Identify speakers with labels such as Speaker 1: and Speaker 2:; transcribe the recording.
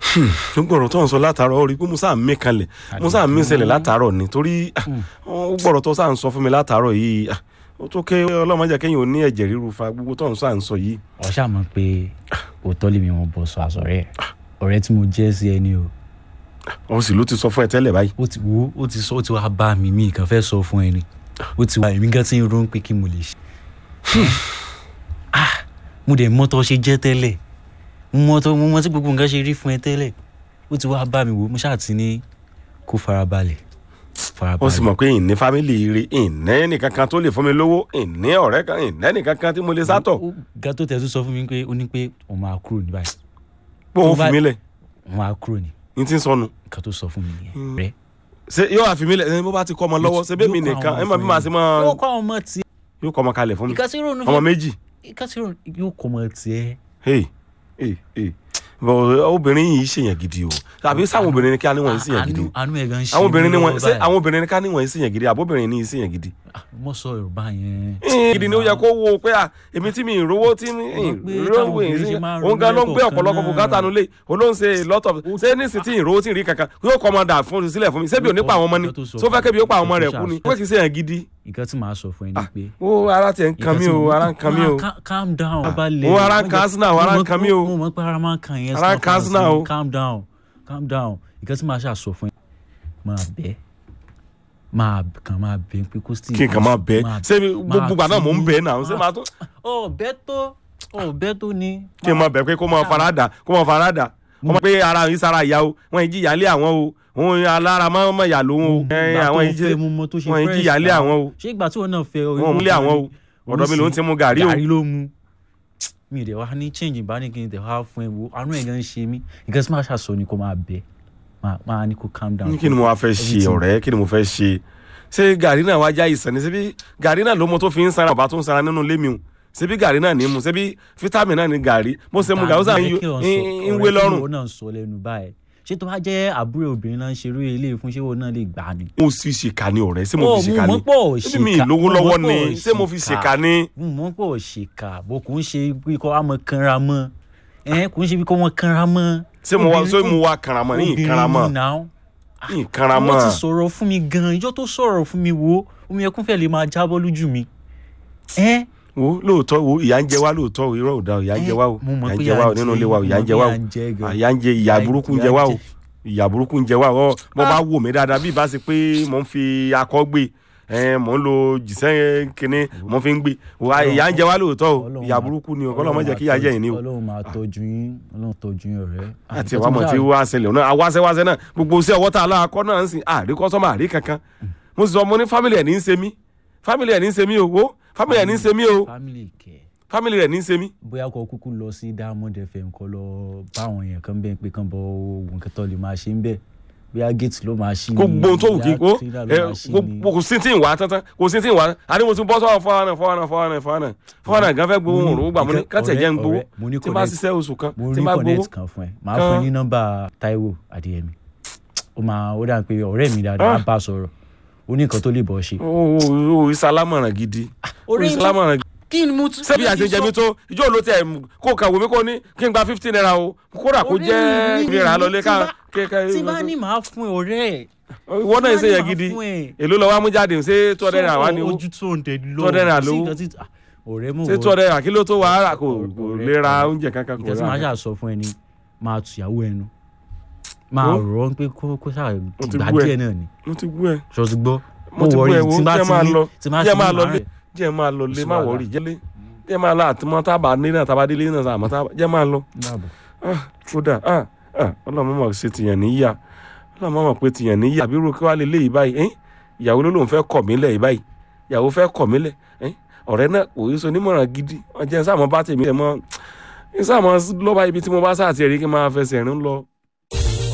Speaker 1: gbọ́dọ̀ tó ń sọ látàárọ̀ ó rí i pé musa mi kalẹ̀ musa mi ṣẹlẹ̀ látàárọ̀ ni torí ah, ó gbọ́dọ̀ tó sáà ń sọ fún mi látàárọ̀ yìí ah, ó tó ké ọlọ́mọdé kẹ́yìn ò ní ẹ̀jẹ̀ ríru fa gbogbo tó ń sọ à ń sọ yìí.
Speaker 2: ọ̀ṣà mọ̀ pé òótọ́ lèmi wọn bọ̀ sọ àsọ̀rẹ́ ẹ̀ ọ̀rẹ́ tí mo jẹ́ sí ẹni o
Speaker 1: ó sì ló ti sọ fún ẹ tẹ́lẹ̀ báyìí.
Speaker 2: ó ti wo ó ti sọ ó ti wá bá mi mi kàn fẹ́ sọ fún ẹni ó ti wá èmi gan ti ń ronú pé kí mo lè ṣe. ah mo dẹ̀ mọ́tọ́ ṣe jẹ́ tẹ́lẹ̀ mo mọ́tọ́ mo mọ́ tí gbogbo nǹkan ṣe rí fún ẹ tẹ́lẹ̀ ó ti wá bá mi wò mo ṣáà ti ní kó farabalẹ̀
Speaker 1: ó sì mọ̀ pé ìní fámìlì rí ìní ẹnìkankan tó lè fún mi lówó ìní ọ̀rẹ́ kan ìní ẹnìkankan tí mo lè sátọ̀
Speaker 2: Ó- ga tó tẹ̀ tó sọ fún mi pé ó ní pé òun máa kúrò ní báyìí
Speaker 1: pé òun
Speaker 2: Tó bá-
Speaker 1: fi mí lẹ̀
Speaker 2: òun máa kúrò ní
Speaker 1: ní tí ń sọnù
Speaker 2: nǹkan tó sọ fún mi nìyẹn rẹ.
Speaker 1: ṣé yóò àfi mí lẹ̀ ẹ bó bá ti kọ́ ọmọ lọ́wọ́ ṣé bẹ́ẹ̀ mi
Speaker 2: Yóò kọ́
Speaker 1: nìkan
Speaker 2: àwọn
Speaker 1: ẹ mọ̀ bí
Speaker 2: fún
Speaker 1: màá
Speaker 2: mi.
Speaker 1: ṣe mọ́
Speaker 2: yóò kọ́ àwọn ọmọ tiẹ̀
Speaker 1: yóò kọ́ ọmọ kalẹ̀ fún mi
Speaker 2: ìka tí ronú
Speaker 1: ọmọ méjì
Speaker 2: ìka tí ronú yóò kọ́ ọmọ tiẹ̀.
Speaker 1: hey hey hey bọ̀ obìnrin yìí ṣèyàn gidi o àbí sáwọn obìnrin ni ká níwọ̀n yìí ṣèyàn gidi
Speaker 2: àánú àánú ẹ̀ gan ṣe
Speaker 1: àwọn obìnrin ni
Speaker 2: mí
Speaker 1: wọn
Speaker 2: lọ́wọ́
Speaker 1: ṣé
Speaker 2: báyìí.
Speaker 1: àwọn obìnrin ni ká níwọ̀n yìí ṣèyàn gidi àbóbìnrin ni yìí ṣèyàn gidi
Speaker 2: Ah, mo sọ yorùbá yẹn.
Speaker 1: Eh, gidi ni ó yẹ kó wo pé à èmi tí mi ì rówó tí mi ì
Speaker 2: Wọ́n pé
Speaker 1: rówó
Speaker 2: táwọn
Speaker 1: yìí
Speaker 2: obìnrin
Speaker 1: sí
Speaker 2: ṣe máa ń
Speaker 1: òun gan ló ń
Speaker 2: ronú
Speaker 1: gbé ọ̀pọ̀lọpọ̀
Speaker 2: lẹ́kọ̀ọ̀kan
Speaker 1: bùkátà
Speaker 2: náà.
Speaker 1: nulẹ̀ òun ló ń ṣe lot of ṣé nísìsiyìí tí ì rówó tí ì rí kankan yóò kọ́ ọmọ dà fún sílẹ̀ fún mi ṣébi ò ní pa àwọn ọmọ ni
Speaker 2: Nǹkan tó sọ
Speaker 1: tó fẹ́ kébi ó pa àwọn ọmọ rẹ̀
Speaker 2: nǹkan
Speaker 1: kú
Speaker 2: tó
Speaker 1: ni
Speaker 2: ṣàṣọ.
Speaker 1: pé kì í ṣèyàn gidi
Speaker 2: nǹkan tí màá sọ fún ẹ ni pé.
Speaker 1: ó ara tiẹ̀ ń kan mí o ara ń kan mí o
Speaker 2: Ca- calm down.
Speaker 1: ó ara ń kan Arsenal, ara ń kan mí o.
Speaker 2: mo mọ̀ pé ara máa ń kan yẹn.
Speaker 1: Ara ń
Speaker 2: stop
Speaker 1: kan Arsenal o.
Speaker 2: calm down calm down nǹkan tí màá ṣàṣọ fún ẹ máa bẹ́ máa kàn máa bẹ́ pé kó sì.
Speaker 1: kí n kàn máa bẹ́ ṣé gbogbo ìgbà náà mò ń bẹ́ náà ṣé máa tó
Speaker 2: ọ bẹ́ tó ọ bẹ́ tó ni.
Speaker 1: kí n máa bẹ̀ pé kó máa farada kó máa farada wọ́n mọ̀ pé ara yìí sára ìyá o wọ́n yìí jìyà lé àwọn o òun alára máa ń mọ̀ yà lóhun o ẹ̀, àwọn yìí jẹ́ wọ́n yìí jìyà lé àwọn o
Speaker 2: ṣé ìgbà tí wọn náà fẹ́ ọ
Speaker 1: wọ́n mú lé àwọn o ọ̀dọ̀ mi ló ń ti mú gàrí o
Speaker 2: gàrí ló mu mi dẹ̀ wá ní change bá ní kí n tẹ̀ wá fún ẹ wo àánú ẹ̀ gan ń ṣe mí nǹkan tí màá ṣàṣọ ni kó máa bẹ máa máa ní kó calm down.
Speaker 1: kí ni mo wá fẹ́ ṣe
Speaker 2: Everything.
Speaker 1: ọ̀rẹ́ kí ni mo fẹ́ ṣe ṣé gàrí náà wá já ìsàn ní ṣebí gàrí náà ló mọ tó fi ń sanra ọba tó ń sanra nínú ilé mi o ṣebí gàrí náà ní mu ṣebí fítámì náà ní gàrí mo ṣe mu gàrí ó sàn ń ń wé lọ́rùn
Speaker 2: ọ̀rẹ́ tí náà sọ lẹ́nu báyìí ṣé tó bá jẹ́ àbúrò obìnrin náà ń ṣerú ilé fún ṣé wọn náà lè gbà ni.
Speaker 1: mo sì ṣèkà ní ọ̀rẹ́ ṣé mo
Speaker 2: Ó,
Speaker 1: fi ṣèkà ní
Speaker 2: mọ̀ pé ò
Speaker 1: ṣé mi
Speaker 2: ṣèkà,
Speaker 1: lówó
Speaker 2: mo
Speaker 1: lọ́wọ́
Speaker 2: mọ̀ pé
Speaker 1: ni
Speaker 2: ò
Speaker 1: ṣé mo fi ṣèkà ní.
Speaker 2: mo mọ̀ pé ò ṣèkà bó kò ń ṣe bí kò wá mọ kanra mọ́ ẹ̀ kò ń ṣe bí kò wọ́n kanra mọ́.
Speaker 1: ṣé mo wá
Speaker 2: Obìnrin
Speaker 1: ṣé
Speaker 2: tó-
Speaker 1: mo wá kanramọ ní ìkanramọ
Speaker 2: obìnrin ni now
Speaker 1: ní ìkanramọ
Speaker 2: wọ́n ti sọ̀rọ̀ fún mi gan-an ìjọ tó sọ̀rọ̀ fún mi wo omi ẹkún fẹ́ lè máa jábọ́ lójú mi. ẹ́
Speaker 1: wo lóòótọ́ wo ìyà ń jẹ wá lóòótọ́ o irọ́ ò da o ìyà ń jẹ wá o
Speaker 2: mo mọ̀
Speaker 1: ìyà ń
Speaker 2: pé
Speaker 1: jẹ wá o nínú ilé wa o ìyà ń jẹ wá o
Speaker 2: mo mọ̀ pé ìyà ń jẹ gan.
Speaker 1: ìyà ń jẹ ìyà
Speaker 2: Ìyà-
Speaker 1: burúkú ń
Speaker 2: ìyà
Speaker 1: jẹ
Speaker 2: ń
Speaker 1: wá o
Speaker 2: jẹ.
Speaker 1: ìyà burúkú ń jẹ wá o bó bá wò mí dáadáa bí ìbá ṣe pé mò ń fi akọ gbé ẹ mò ń lo jìṣẹ́ kínní mò ń fi ń gbé wa ìyà ń jẹ wá lóòótọ́ o
Speaker 2: Ọlọ́run
Speaker 1: ìyà
Speaker 2: máa-
Speaker 1: burúkú ni o kọ́lọ́ mọ̀ jẹ́ kí ìyà jẹ yìí ni o
Speaker 2: ọlọ́run máa tọ́jú yín ọlọ́run tọ́jú yín ọ̀rẹ́.
Speaker 1: àti ẹ̀wà mọ̀ tí wá ṣẹlẹ̀ náà awáṣẹ́wáṣẹ́ náà gbogbo iṣẹ́ ọwọ́ tá a lára kọ́ náà ń sìn àrí kọ́sọ́mà àrí kankan mo sì sọ mo ní fámìlì ẹ̀ ní í ṣe mí fámìlì ẹ̀ ní í ṣe mí o wo fámìlì ẹ̀ ní í ṣe mí o
Speaker 2: family kẹ
Speaker 1: fámìlì rẹ̀ ní í ṣe mí.
Speaker 2: bóyá kó kúkú lọ sí diamond fm kó lọ bá àwọn èèyàn kan bẹ́ẹ̀ pé kán bọ oògùn kẹtọ́ lè máa ṣe ń bẹ̀ bóyá gate ló máa ṣí ni
Speaker 1: gbogbo ohun tó wù kí
Speaker 2: bóyá
Speaker 1: o
Speaker 2: trailer
Speaker 1: ẹ,
Speaker 2: ló máa ṣí ni.
Speaker 1: gbogbo kò sí tí ń wá tán kò sí tí ń wá àní mo ti bọ́ sọ́wọ́ fọ́nà fọ́nà fọ́nà fọ́nà fọ́nà gan fẹ́ gbowó òun òun gbà mo ní kátẹ̀ jẹ́ ń gbowó
Speaker 2: ọ̀rẹ́, mo ní
Speaker 1: tí n bá
Speaker 2: connect-
Speaker 1: ṣiṣẹ́ oṣù kan
Speaker 2: mo
Speaker 1: tí
Speaker 2: ní
Speaker 1: n bá gbowó
Speaker 2: connect kan fún ẹ màá fún ẹ
Speaker 1: Kan.
Speaker 2: ní nọ́mbà Táíwò Adéyẹmí ó máa ó dà pé ọ̀rẹ́ mi dáadáa á
Speaker 1: Ah.
Speaker 2: bá a sọ̀rọ̀ ó ní nǹkan tó lè bọ̀ ṣe.
Speaker 1: o o o ìsalámọ̀ràn gidi o
Speaker 2: orí
Speaker 1: ìsalámọ̀ràn gidi
Speaker 2: kí ni mo tún.
Speaker 1: ṣebí àṣejẹ mi tó ìjọ ló tẹ kó kàwé mi kó ní kí n gba fifteen naira o kódà kó jẹ́ ìrà lọlé ká
Speaker 2: tí bá ní màá fún ẹ ọ̀rẹ́
Speaker 1: ìwọ náà ṣe yẹ gidi èló lọ wá mú jáde ṣé two hundred naira wá ní owó
Speaker 2: ojú tó ń tẹ lọ
Speaker 1: Two hundred naira
Speaker 2: kò sí
Speaker 1: lówó.
Speaker 2: nǹkan tí- ah, ọ̀rẹ́ mo
Speaker 1: ṣé two hundred naira kí ló tó wà á rà kò kò
Speaker 2: Ọ̀rẹ́-
Speaker 1: lè ra oúnjẹ kankan kò
Speaker 2: nǹkan tí màá
Speaker 1: rà.
Speaker 2: ṣáà sọ fún ẹ ni máa tùyàwó ẹnu máa
Speaker 1: Ó.
Speaker 2: rọ̀ ọ́ pé kó kó ṣáà
Speaker 1: Mo ti
Speaker 2: gbà
Speaker 1: bú ẹ.
Speaker 2: díẹ̀ náà ni
Speaker 1: mo ti gbú ẹ
Speaker 2: ṣọ́ ti gbọ́
Speaker 1: mo ti gbú ẹ wo
Speaker 2: tí bá
Speaker 1: jẹ́
Speaker 2: ti
Speaker 1: máa
Speaker 2: ní
Speaker 1: lọ
Speaker 2: tí bá
Speaker 1: jẹ́
Speaker 2: ti
Speaker 1: máa
Speaker 2: ní
Speaker 1: lọ
Speaker 2: màá
Speaker 1: lé
Speaker 2: rẹ̀
Speaker 1: jẹ́ máa lọ lé
Speaker 2: sí
Speaker 1: má
Speaker 2: wàhálà.
Speaker 1: wọrí jẹ́lé jẹ́ máa lọ àtúmọ̀ tá a bá nílé náà tá a bá délé náà tá a mọ̀ tá a bá jẹ́ máa lọ.
Speaker 2: dàbọ̀.
Speaker 1: Ah, kódà ah, ah, ọlọ́run mọ̀ ṣe tìyàn níyà ọlọ́run mọ̀ pé tìyàn níyà àbí irú kí wàá lè léyìí báyìí ẹ́n ìyàwó ló lóun fẹ́ kọ̀ mí lẹ̀ yìí báyìí ìyàwó fẹ́ kọ̀ mí lẹ̀ ẹ́n ọ̀rẹ́ náà kò yí so nímọ̀ràn gidi ọjọ́ sáà mọ́ bá tèmi ẹ̀ mọ́ sáà mọ́ lọ́ba ibi tí mo bá sáà ti rí kí n máa fẹsẹ̀ rìn lọ